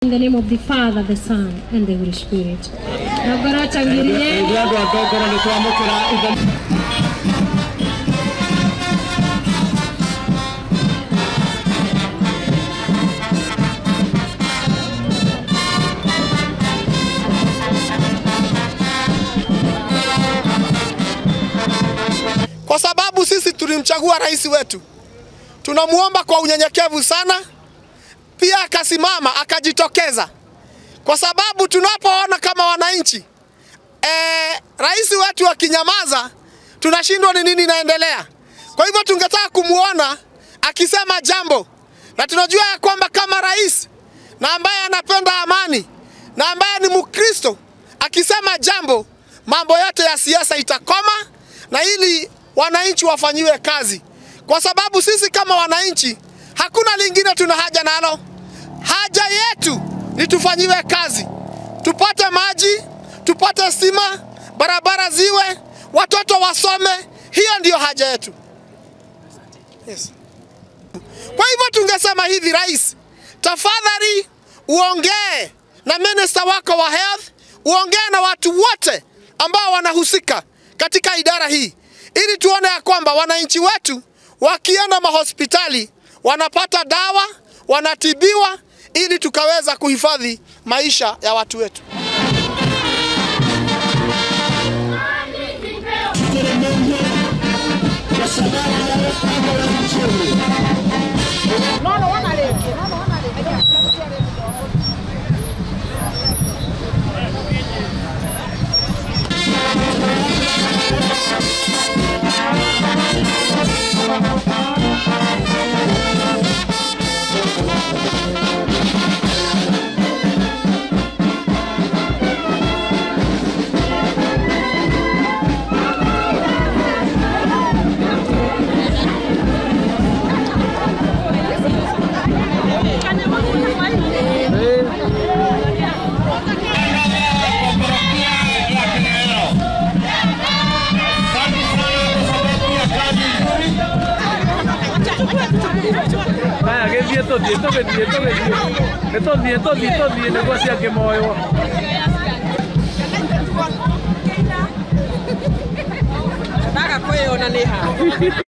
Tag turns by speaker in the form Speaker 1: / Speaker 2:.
Speaker 1: In the name of the Father, the Son, and the Holy Spirit. Na ngoro changirie
Speaker 2: Ithuĩ andũ a Ngongoro nĩ twamũkĩra ithe
Speaker 3: kwa sababu sisi tulimchagua rais wetu. Tunamuomba kwa unyenyekevu sana, pia akasimama akajitokeza, kwa sababu tunapoona kama wananchi e, rais wetu akinyamaza, tunashindwa ni nini inaendelea. Kwa hivyo tungetaka kumuona akisema jambo, na tunajua ya kwamba kama rais na ambaye anapenda amani na ambaye ni Mkristo akisema jambo, mambo yote ya siasa itakoma na ili wananchi wafanyiwe kazi, kwa sababu sisi kama wananchi hakuna lingine tuna haja nalo. Haja yetu ni tufanyiwe kazi, tupate maji, tupate stima, barabara ziwe, watoto wasome. Hiyo ndiyo haja yetu. Yes. Kwa hivyo tungesema hivi, rais, tafadhali uongee na minista wako wa health, uongee na watu wote ambao wanahusika katika idara hii, ili tuone ya kwamba wananchi wetu wakienda mahospitali wanapata dawa, wanatibiwa, ili tukaweza kuhifadhi maisha ya watu wetu.
Speaker 2: Haya, gĩthiĩ tũthiĩ tũgĩthiĩ tũgĩthiĩ nĩ tũthiĩ tũthiĩ tũthiĩ nĩguo ciakĩmoywo
Speaker 4: ndaga kwĩona nĩ ha